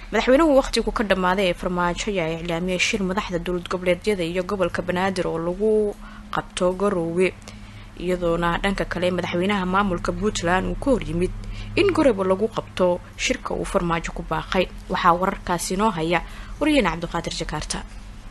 madaxweynuhu wakhtigu ka dhammaaday ee farmaajo ayaa iclaamiyay shir madaxda dowlad goboleedyada iyo gobolka banaadir oo lagu qabto garoowe iyadoona dhanka kale madaxweynaha maamulka puntland uu ka horyimid in goroba lagu qabto shirka uu farmaajo ku baaqay waxaa wararkaasi noo haya waryaheena cabdiqaadir jakaarta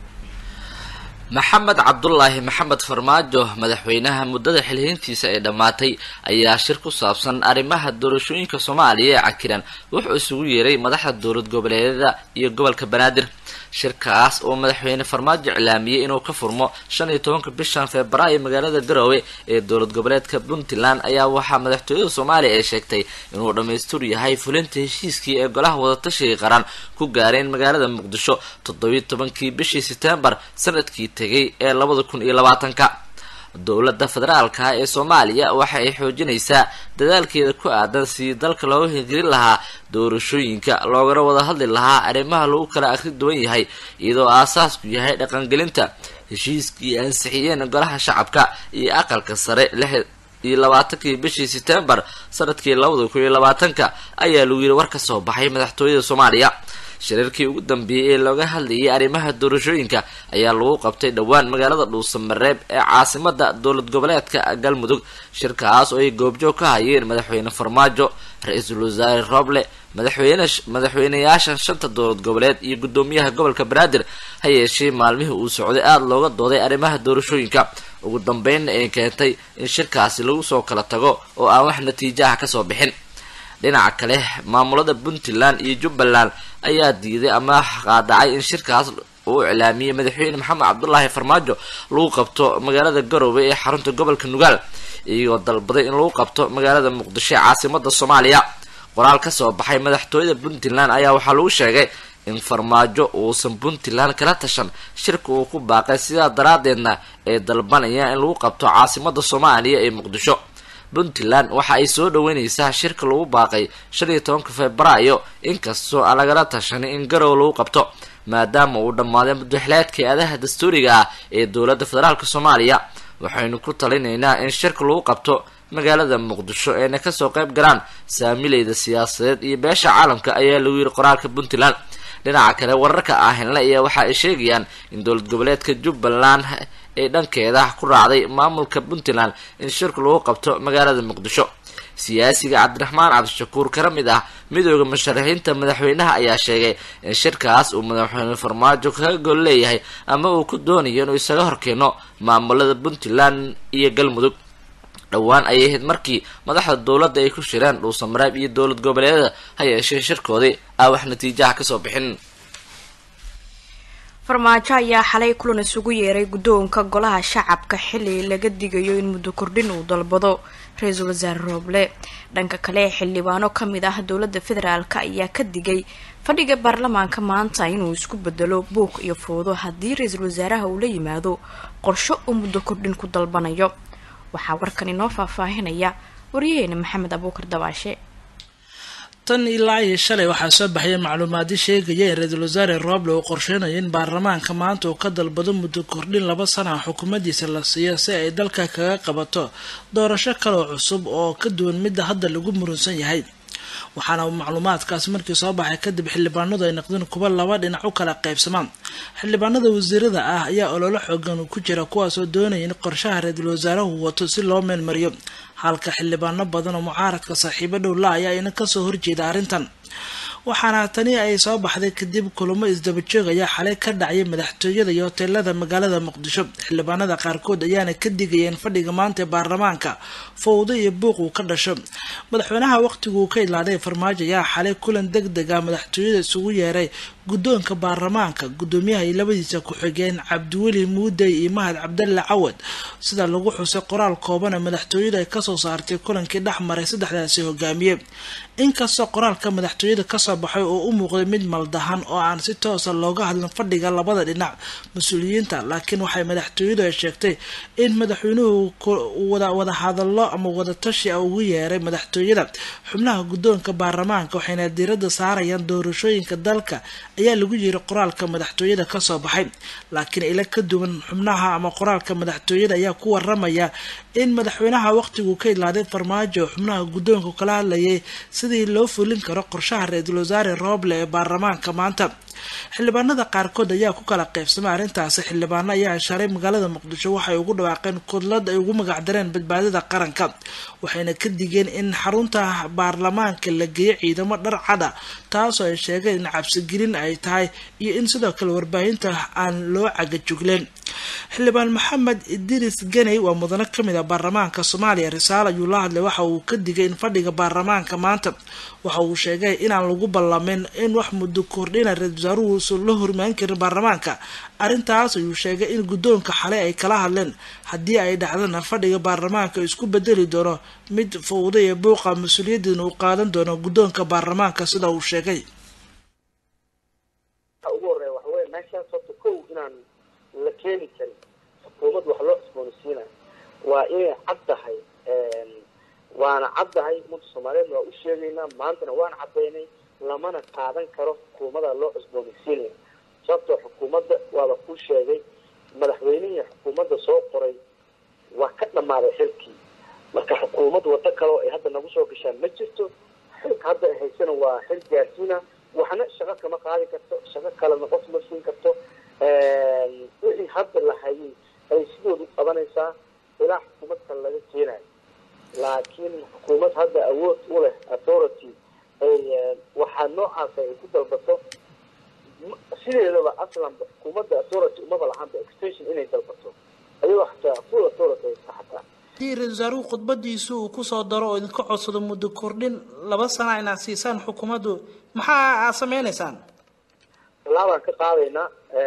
maxamed cabdulaahi maxamed farmaajo madaxweynaha muddada xilhiintiisa ee dhammaatay ayaa shir ku saabsan arrimaha doorashooyinka soomaaliya ee cakiran wuxuu isugu yeeray madaxda dowlad goboleedyada iyo gobolka banaadir shirkaas oo madaxweyne farmaajo iclaamiyey inuu ka furmo shan iyo tobanka bishan febraayo magaalada garowe ee dowlad goboleedka puntland ayaa waxaa madaxtooyada soomaaliya ee sheegtay inuu dhammaystur yahay fulinta heshiiskii ee golaha wadatashiga qaran ku gaareen magaalada muqdisho toddobiyi tobankii bishii setembar sanadkii tegay ee labada kun iyo labaatanka dowladda federaalka ee soomaaliya waxa ay xoojinaysaa dadaalkeeda ku aadan sidii dalka looga hirgelin lahaa doorashooyinka loogana wada hadli lahaa arrimaha lagu kala akhri duwan yahay iyadoo aasaasku yahay dhaqangelinta heshiiskii ansixiyeen golaha shacabka iyo aqalka sare lix iyo labaatankii bishii setembar sanadkii labada kun iyo labaatanka ayaa lagu yiri war ka soo baxay madaxtooyada soomaaliya shirarkii ugu dambeeyey ee looga hadlayay arrimaha doorashooyinka ayaa lagu qabtay dhowaan magaalada dhuusamareeb ee caasimada dowlad goboleedka galmudug shirkaas oo ay goobjoog ka hayeen madaxweyne farmaajo ra-iisul wasaare roble madaxweyne madaxweyneyaasha shanta dowlad goboleed iyo guddoomiyaha gobolka banaadir ha yeeshee maalmihii uu socday aada looga dooday arrimaha doorashooyinka ugu dambeynna ay keentay in shirkaasi lagu soo kala tago oo aan wax natiijaha kasoo bixin dhinaca kale maamulada puntland iyo jubbaland ayaa diiday ama qaadacay in shirkaas uu iclaamiyey madaxweyne maxamed cabdulaahi farmaajo lagu qabto magaalada garowe ee xarunta gobolka nugaal iyagoo dalbaday in lagu qabto magaalada muqdisho ee caasimada soomaaliya qoraal kasoo baxay madaxtooyada puntland ayaa waxaa lagu sheegay in farmaajo uusan puntland kala tashan shirka uu ku baaqay sidaa daraadeedna ay dalbanayaan in lagu qabto caasimada soomaaliya ee muqdisho puntland waxa ay soo dhaweyneysaa shirka lagu baaqay shan iyo tobanka febraayo inkastoo aan lagala tashanin in garow lagu qabto maadaama uu dhammaaday muddaxileedka adaha dastuuriga ah ee dowladda federaalk soomaaliya waxaynu ku talinaynaa in shirka lagu qabto magaalada muqdisho eena kasoo qayb galaan saamileyda siyaasadeed iyo beesha caalamka ayaa lagu yiri qoraalka puntland dhinaca kale wararka ahinle ayaa waxa ay sheegayaan in dowlad goboleedka jubbaland ay dhankeeda ku raacday maamulka puntland in shirka lagu qabto magaalada muqdisho siyaasiga cabdiraxmaan cabdishakuur kala mid ah midooda musharaxiinta madaxweynaha ayaa sheegay in shirkaas uu madaxweyne farmaajo kaga gol leeyahay ama uu ku doonayo inuu isaga horkeeno maamulada puntland iyo galmudug dhowaan ayay ahayd markii madaxda dowladda ay ku shireen dhuusamareeb iyo dowlad goboleedyada ha yeeshee shirkoodii aa wax natiijaha kasoo bixin farmaajo ayaa xalay kulan isugu yeeray guddoonka golaha shacabka xili laga digayo in muddo kordhin uu dalbado ra-iisul wasaare rooble dhanka kale xildhibaano kamid ah dowladda federaalk ayaa ka digay fadhiga baarlamaanka maanta inuu isku bedelo buuq iyo foodo haddii ra-iisul wasaaraha uu la yimaado qorsho uu muddo kordhin ku dalbanayo waxaa warkan inoo faahfaahinaya waryaheena maxamed abuukar dabaashe tan ilaa iyo shalay waxaa soo baxaya macluumaadi sheegaya in ra-iisul wasaare rooble uu qorsheynayo in baarlamaanka maanta uu ka dalbado muddo kordhin laba sana xukuumaddiisa la siiyo si ay dalka kaga qabato doorasho kaloo cusub oo ka duwan midda hadda lagu murunsan yahay waxaana macluumaadkaas markii soo baxay kadib xildhibaanadu ay noqdeen kuwa laba dhinac u kala qaybsamaan xildhibaanada wasiirada ah ayaa ololo xoogan ku jira kuwaasoo doonaya in qorshaha ra-iisul wasaaruhu wato si loo meelmariyo halka xildhibaano badan oo mucaaradka saaxiibo dhow la ayaa ina kasoo horjeeda arrintan waxaana tani ay soo baxday kadib kulamo isdabajoog ayaa xalay ka dhacayay madaxtooyada iyo hoteelada magaalada muqdisho xildhibaanada qaarkood ayaana ka digayeen fadhiga maanta ee baarlamaanka fowdo iyo buuq uu ka dhasho madaxweynaha waqtiguu ka idlaaday farmaajo ayaa xalay kulan deg deg ah madaxtooyada isugu yeeray guddoonka baarlamaanka guddoomiyaha iyo labadiisa ku-xigeen cabdiweli muudey iyo mahad cabdalle cawad sida lagu xusay qoraal kooban ee madaxtooyada ay kasoo saartay kulankii dhex maray saddexdaasi hogaamiye inkastoo qoraalka madaxtooyada kasoo baxay oo u muuqday mid maldahan oo aan si toosa looga hadlin fadhiga labada dhinac mas-uuliyiinta laakiin waxay madaxtooyadu ay sheegtay in madaxweynuhu wada hadallo ama wadatashi a ugu yeeray madaxtooyada xubnaha guddoonka baarlamaanka waxayna diiradda saarayaan doorashooyinka dalka ayaa lagu yiri qoraalka madaxtooyada kasoo baxay laakiin ila ka duwan xubnaha ama qoraalka madaxtooyada ayaa ku waramaya in madaxweynaha waqtigu ka idlaaday farmaajo xubnaha guddoonka kala hadlayay sidii loo fulin karo qorshaha ra-iisul wasaare rooble ee baarlamaanka maanta xildhibaanada qaarkood ayaa ku kala qeybsamay arrintaasi xildhibaano ayaa shalay magaalada muqdisho waxay ugu dhawaaqeen kudlad ay ugu magacdareen badbaadada qaranka waxayna ka digeen in xarunta baarlamaanka la geeyo ciidamo dhar cada taasoo ay sheegeen in cabsigelin ay tahay iyo in sidoo kale warbaahinta aan loo cagajugleen xildhibaan maxamed idris ganey waa mudano kamid a baarlamaanka soomaaliya risaal ayuu la hadlay waxa uu ka digay in fadhiga baarlamaanka maanta waxa uu sheegay inaan lagu ballamin in wax muddo kordhina ra-isul wasaaruhu la hormaan karin baarlamaanka arrintaas ayuu sheegay in guddoonka xalay ay kala hadleen haddii ay dhacdana fadhiga baarlamaanka isku bedeli doono mid fowda iyo buuqa mas-uuliyadiina uu qaadan doono guddoonka baarlamaanka sida uu sheegay la keeni karin xukuumad wax loo cusboonaysiinayo waa inay cad tahay waana caddahay ummadda soomaaliyeed waa u sheegaynaa maantana waan caddaynay lamana qaadan karo xukuumada loo cusboonaysiinaya sababtoo xukuumadda waaba ku sheegay madaxweynihii xukuumadda soo qoray waa ka dhammaaday xilkii marka xukuumad waddo kaleo ay hadda nagu soo gashaan ma jirto xilka hadda ay haysana waa xil gaarsiina waxna shaqo kama qaadi karto shaqo kalena qof ma siin karto wixii hadda la hayay ay sidoodu qabanaysaa ilaa xukuumad kale laga keenayo laakiin xukuumad hadda awood u leh authority ay waxaa noocaasa ay ku dalbato sideedaba aslanba xukuumadda authority umaba lahaanba extension inay dalbato ayagoo xataa full authority haysta xataa haddii ra-isul wasaaruhu khudbadiisu uu kusoo daro oo idinka codsado muddo kordhin laba sana inaad siisaan xukuumaddu maxaa aad sameynaysaan tallaabaan ka qaadaynaa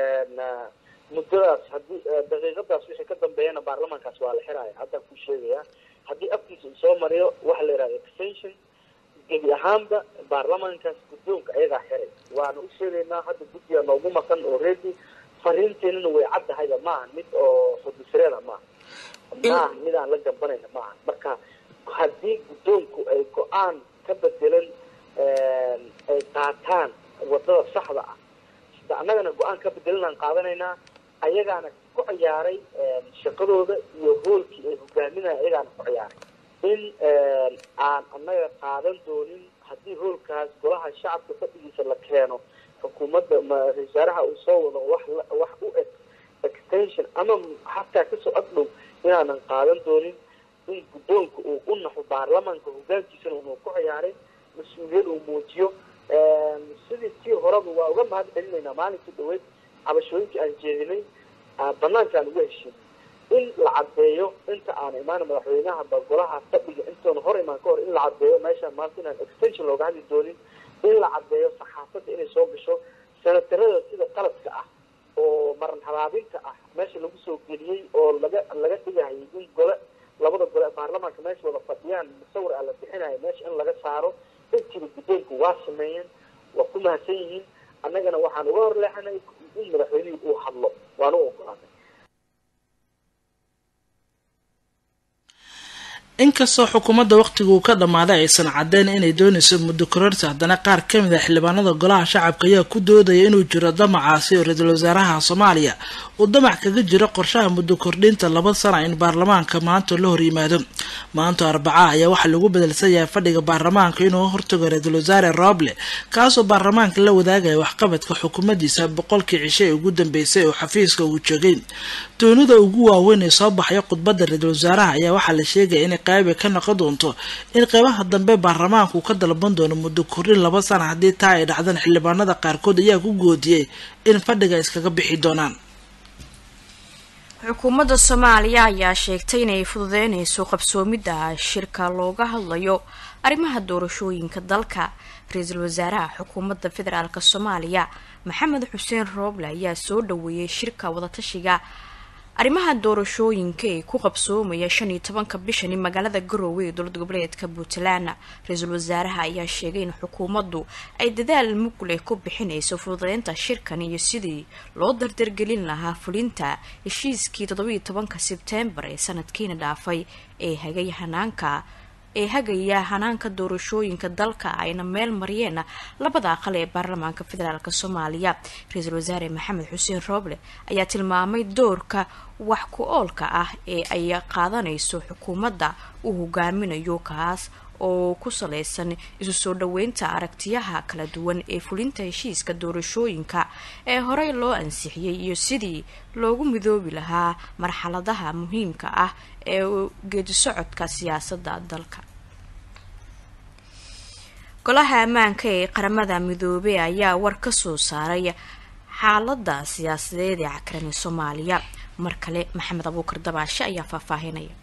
muddadaas haddii daqiiqadaas wixii ka dambeeyana baarlamaankaas waa la xiraya haddaan ku sheegayaa haddii afkiisa uu soo mariyo waxa la yidhaha extension gebi ahaanba baarlamaankaas guddoonka ayagaa xiray waana u sheegaynaa hadda guddiga noogu maqan oo reedi fariinteenana way caddahayba maaha mid oo xudisreeda maaha maaha mid aan la gambanayna maaha marka haddii guddoonku ay go-aan ka bedelan ay qaataan wadada saxda ah annagana go-aan ka bedelanaan qaadanaynaa ayagaana ku ciyaaray shaqadooda iyo hoolkii ay hogaaminaya ayagaana ku ciyaaray in aan annaga qaadan doonin haddii hoolkaas golaha shacabka fadhigiisa la keeno xukuumadda ra-isul wasaaraha uu soo wado wax wax u eg extension ama xataa kasoo agdhow inaanan qaadan doonin in guddoonka uu u naxo baarlamaanka hogaankiisana uu ku ciyaaray mas-uuliyad uu muujiyo sidii tii horeba waa uga mahad celinaynaa maalinkii dhaweyd cabashooyinkii aan jeedinay banaankaan uga heshin in la caddeeyo inta aan imaan madaxweynaha ba golaha fadhiga intoona hor imaan ka hor in la caddeeyo meeshaan maanta inaan extension looga hadli doonin in la caddeeyo saxaafadda inay soo gasho senatarada sida qaladka ah oo maran habaabinta ah meesha lagu soo geliyey oo laga laga dhigahayay in gole labada gole baarlamaanka meesha wada fadhiyaan musawir a la bixinayo meesha in laga saaro intiiba guddoonku waa sameeyeen waa ku mahadsan yihiin annagana waxaan uga horleexanay in madaxweynihii uu hadlo waana u ogolaanay inkastoo xukuumadda waqtigu ka dhammaaday aysan caddeyn inay doonayso muddo kororsi haddana qaar ka mid a xildhibaanada golaha shacabka ayaa ku doodaya inuu jiro damacaasi oo ra-iisul wasaaraha soomaaliya uu damac kaga jiro qorshaha muddo kordhinta laba sana in baarlamaanka maanta la hor yimaado maanta arbaca ayaa waxaa lagu bedelsan yahay fadhiga baarlamaanka inuu hortago ra-iisul wasaare roble kaasoo baarlamaanka la wadaagaya waxqabadka xukuumaddiisa boqolkii cisho ee ugu dambeysay oo xafiiska uu joogay doonida ugu waaweyn ee soo baxaya khudbadda ra-iisul wasaaraha ayaa waxaa la sheegaya inay qayba ka noqon doonto in qeybaha dambe baarlamaanku ka dalban doono muddo kordhin laba sana haddii taa ay dhacdaan xildhibaanada qaarkood ayaa ku goodiyey in fadhiga iskaga bixi doonaan xukuumadda soomaaliya ayaa sheegtay inay fududeynayso qabsoomidda shirka looga hadlayo arrimaha doorashooyinka dalka ra-iisul wasaaraha xukuumadda federaalk soomaaliya maxamed xuseen rooble ayaa soo dhaweeyey shirka wadatashiga arrimaha doorashooyinka ee ku qabsoomaya shan iyo tobanka bishani magaalada garowe ee dowlad goboleedka puntland ra-iisul wasaaraha ayaa sheegay in xukuumaddu ay dadaal mugleh ku bixinayso fududeynta shirkan iyo sidii loo dardargelin lahaa fulinta heshiiskii toddobiiyo tobanka sebtembar ee sanadkiina dhaafay ee hagay hanaanka ee hagaya hanaanka doorashooyinka dalka ayna meel mariyeen labada aqal ee baarlamaanka federaalk soomaaliya ra-iisul wasaare maxamed xuseen rooble ayaa tilmaamay doorka wax ku oolka ah ee ay qaadanayso xukuumadda uu hogaaminayo kaas oo ku saleysan isu soo dhaweynta aragtiyaha kala duwan ee fulinta heshiiska doorashooyinka ee horey loo ansixiyey iyo sidii loogu midoobi lahaa marxaladaha muhiimka ah ee geedi socodka siyaasadda dalka golaha ammaanka ee qaramada midoobey ayaa war ka soo saaray xaalada siyaasadeed ee cakaran soomaaliya mar kale maxamed abuukar dabaashe ayaa faahfaahinaya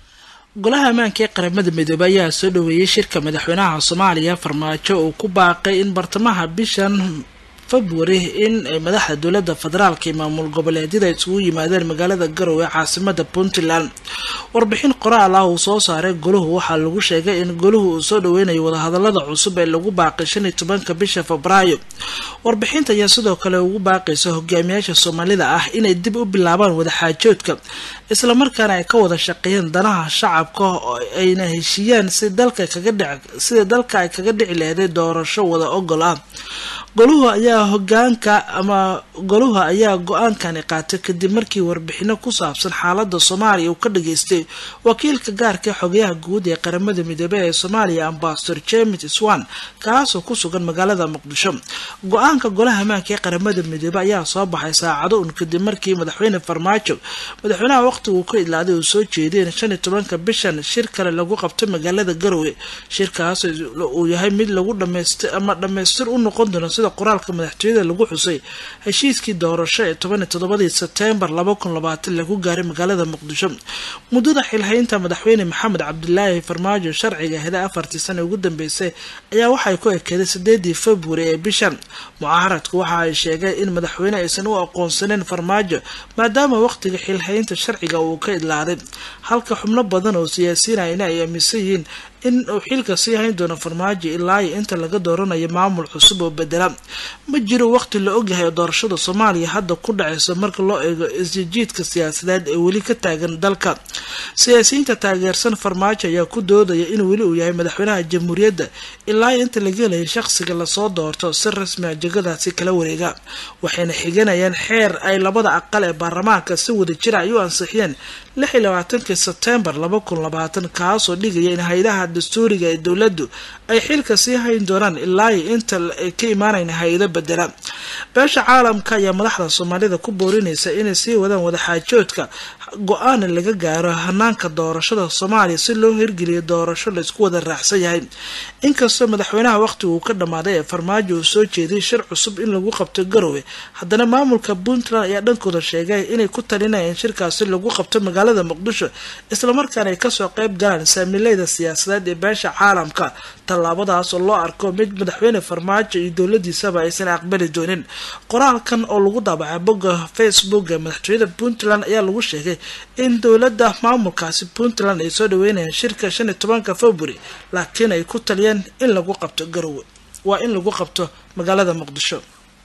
golaha ammaanka ee qaramada midoobey ayaa soo dhaweeyay shirka madaxweynaha soomaaliya farmaajo uu ku baaqay in bartamaha bishan february in madaxda dowlada federaalka iyo maamul goboleedyada isugu yimaadeen magaalada garowe ee caasimada puntland warbixin qoraal ah uu soo saaray goluhu waxaa lagu sheegay in goluhu uu soo dhaweynayo wadahadalada cusub ee lagu baaqay shan iyo tobanka bisha febraayo warbixinta ayaa sidoo kale ugu baaqaysa hogaamiyaasha soomaalida ah inay dib u bilaabaan wadaxaajoodka islamarkaana ay ka wada shaqeeyeen danaha shacabka oo ayna heshiiyaan si dalka kaga dhic sida dalka ay kaga dhici leeday doorasho wada ogol ah goluhu ayaa hogaanka ama goluhu ayaa go-aankani qaatay kadib markii warbixino ku saabsan xaalada soomaaliya uu ka dhageystay wakiilka gaarka ee xogayaha guud ee qaramada midoobey ee soomaaliya ambasador james swan kaasoo ku sugan magaalada muqdisho go-aanka golaha ammaanka ee qaramada midoobey ayaa soo baxay saacado un kadib markii madaxweyne farmaajo madaxweynaha waqtiga uu ka idlaaday uu soo jeedeen shan iyo tobanka bishan shir kale lagu qabto magaalada garowe shirkaas uu yahay mid lagu dhamaystir ama dhamaystir u noqon doono sida qoraalka madaxtooyada lagu xusay heshiiskii doorasho ee toban iyo toddobadii sebtembar laba kun labaatan lagu gaaray magaalada muqdisho muddada xilhaynta madaxweyne maxamed cabdilaahi farmaajo sharciga heda afartii sana ugu dambeysay ayaa waxay ku ekeeday sideedii february ee bishan mucaaradku waxa ay sheegeen in madaxweyne aysan u aqoonsaneyn farmaajo maadaama waqtiga xilhaynta sharciga uu ka idlaaday halka xubno badan oo siyaasiyiinayna ay aaminsan yihiin in uu xilka sii hayn doono farmaajo ilaa iyo inta laga dooranayo maamul cusub oo bedela ma jiro waqti la ogyahay doorashada soomaaliya hadda ku dhaceyso marka loo eego isjijiidka siyaasadeed ee weli ka taagan dalka siyaasiyiinta taageersan farmaajo ayaa ku doodaya in weli uu yahay madaxweynaha jamhuuriyadda ilaa iyo inta laga helayo shaqsiga lasoo doorto si rasmi a jegadaasi kala wareega waxayna xiganayaan xeer ay labada aqal ee baarlamaanka si wada jira ay u ansixiyeen lix iyo labaatankii sebtembar laba kun labaatan kaasoo dhigaya in hay-adaha dastuuriga ee dowladdu ay xilka sii hayn doonaan ilaa iyo inta ay ka imaanayn hay-ado bedela beesha caalamka ayaa madaxda soomaalida ku boorinaysa inay sii wadaan wadaxaajoodka go-aana laga gaaro hanaanka doorashada soomaaliya si loo hirgeliyo doorasho laysku wada raacsan yahay inkastoo madaxweynaha waqtiga uu ka dhammaaday ee farmaajo uu soo jeeday shir cusub in lagu qabto garowe haddana maamulka puntland ayaa dhankooda sheegay inay ku talinayeen shirkaasi lagu qabto magaalada muqdisho islamarkaana ay kasoo qeyb galaan saamileyda siyaasadeed ee beesha caalamka tallaabadaas oo loo arko mid madaxweyne farmaajo iyo dowladiisaba aysan aqbali doonin qoraalkan oo lagu daabacay bogga facebook ee madaxtooyada puntland ayaa lagu sheegay in dowladda maamulkaasi puntland ay soo dhaweynayaan shirka shan iyo tobanka february laakiin ay ku taliyeen in lagu qabto garowe waa in lagu qabto magaalada muqdisho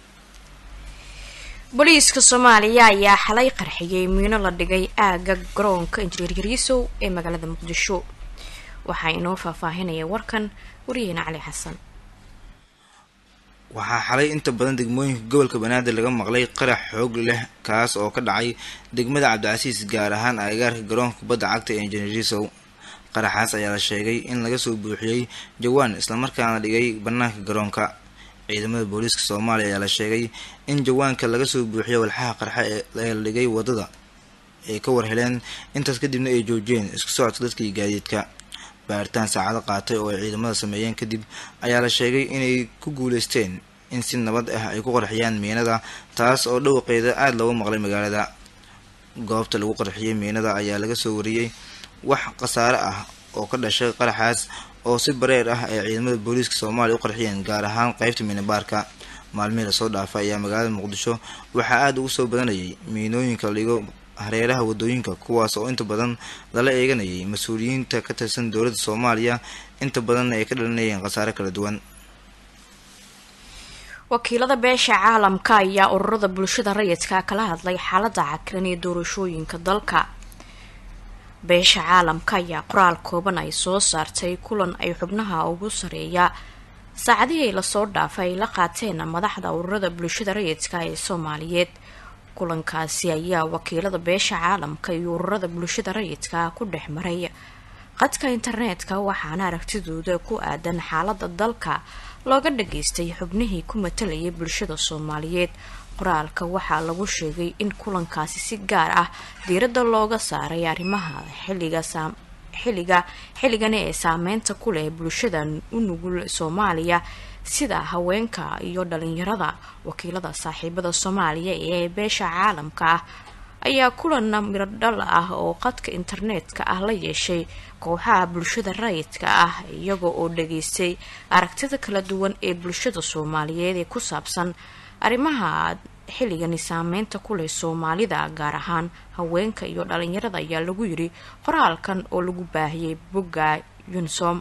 booliiska soomaaliya ayaa xalay qarxiyay miino la dhigay aagga garoonka injineer yariisow ee magaalada muqdisho waxaa inoo faahfaahinaya warkan waryaheena cali xasan waxaa xalay inta badan degmooyinka gobolka banaadir laga maqlay qarax xoog leh kaas oo ka dhacay degmada cabdicasiis gaar ahaan agagaarka garoonka kubadda cagta ee injineerisow qaraxaas ayaa la sheegay in laga soo buuxiyey jawaan islamarkaana dhigay bannaanka garoonka ciidamada booliiska soomaaliya ayaa la sheegay in jawaanka laga soo buuxiyay walxaha qarxa ee la dhigay wadada ay ka war heleen intaas kadibna ay joojiyeen isku socodka dadka iyo gaadiidka baaritaan saacado qaatay oo ay ciidamada sameeyeen kadib ayaa la sheegay inay ku guuleysteen in si nabad ah ay ku qarxiyaan miinada taas oo dhawaqeeda aada looga maqlay magaalada goobta lagu qarxiyay miinada ayaa laga soo wariyey wax khasaare ah oo ka dhashay qaraxaas oo si bareer ah ay ciidamada booliiska soomaaliya u qarxiyeen gaar ahaan qeybta miinabaarka maalmihii lasoo dhaafay ayaa magaalada muqdisho waxaa aada ugu soo badanayay miinooyinka ligo hareeraha wadooyinka kuwaas oo inta badan lala eeganayay mas-uuliyiinta ka tirsan dowladda soomaaliya inta badanna ay ka dhalinayeen khasaare kala duwan wakiilada beesha caalamka ayaa ururada bulshada rayidka kala hadlay xaalada cakiran ee doorashooyinka dalka beesha caalamka ayaa qoraal kooban ay soo saartay kulan ay xubnaha ugu sareeya saacadihii lasoo dhaafay ay la qaateen madaxda ururada bulshada rayidka ee soomaaliyeed kulankaasi ayaa wakiilada beesha caalamka iyo ururada bulshada rayidka ku dhex maray qadka internetka waxaana aragtidooda ku aadan xaalada dalka looga dhageystay xubnihii ku matalayay bulshada soomaaliyeed qoraalka waxaa lagu sheegay in kulankaasi si gaar ah diiradda looga saaray arrimaha xilliga xilliga xilligani ee saameynta ku leh bulshada u nugul soomaaliya sida haweenka iyo dhalinyarada wakiilada saaxiibada soomaaliya ee beesha caalamka ah ayaa kulan mirodhal ah oo qadka internetka ah la yeeshay kooxaha bulshada rayidka ah iyaga oo dhageystay aragtida kala duwan ee bulshada soomaaliyeed ee ku saabsan arrimaha xilligani saameynta ku leh soomaalida gaar ahaan haweenka iyo dhalinyarada ayaa lagu yiri qoraalkan oo lagu baahiyay bogga yunisom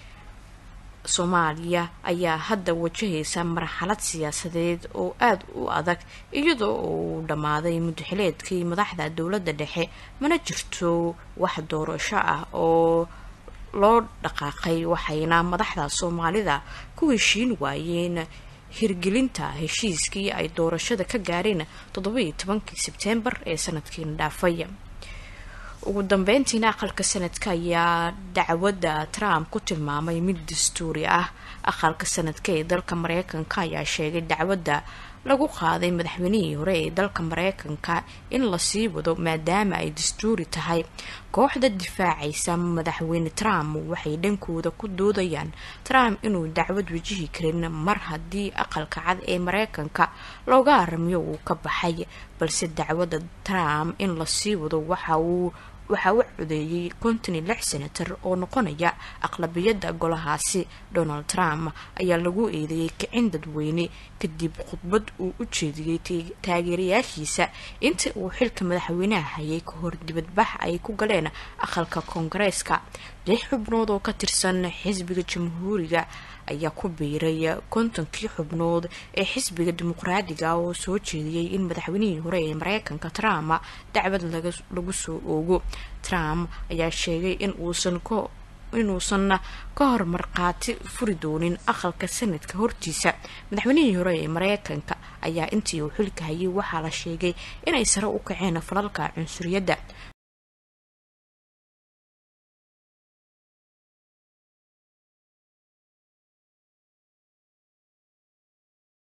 soomaaliya ayaa hadda wajahaysa marxalad siyaasadeed oo aada u adag iyadoo uu dhammaaday mudaxileedkii madaxda dowladda dhexe mana jirto wax doorasho ah oo loo dhaqaaqay waxayna madaxda soomaalida ku heshiin waayeen hirgelinta heshiiskii ay doorashada ka gaareen toddobaiyo tobankii sebtembar ee sanadkiina dhaafay ugu dambeyntiina aqalka sanadka ayaa dacwadda trump ku tilmaamay mid dastuuri ah aqalka sanadka ee dalka mareykanka ayaa sheegay dacwadda lagu qaaday madaxweynihii hore ee dalka mareykanka in lasii wado maadaama ay dastuuri tahay kooxda difaacaysa madaxweyne trump waxay dhankooda ku doodayaan trump inuu dacwad wajihi karin mar haddii aqalka cad ee mareykanka looga aramiyo uu ka baxay balse dacwadda trump in lasii wado waxa uu waxaa u codeeyey konton iyo lix senator oo noqonaya aqlabiyadda golahaasi donald trump ayaa lagu eedeeyey kicin dadweyne kadib khudbad uu u jeediyey taageerayaashiisa inta uu xilka madaxweynaha hayay ka hor dibadbax ay ku galeen aqalka koongareeska lix xubnood oo ka tirsan xisbiga jamhuuriga ayaa ku biiray kontonkii xubnood ee xisbiga dimuqraadiga oo soo jeediyey in madaxweynihii hore ee mareykanka trump dacwad lagu soo oogo trump ayaa sheegay in uusan inuusan ka hor markhaati furi doonin aqalka sanadka hortiisa madaxweynihii hore ee mareykanka ayaa intii uu xilka hayay waxaa la sheegay inay sare u kaceen falalka cunsuriyadda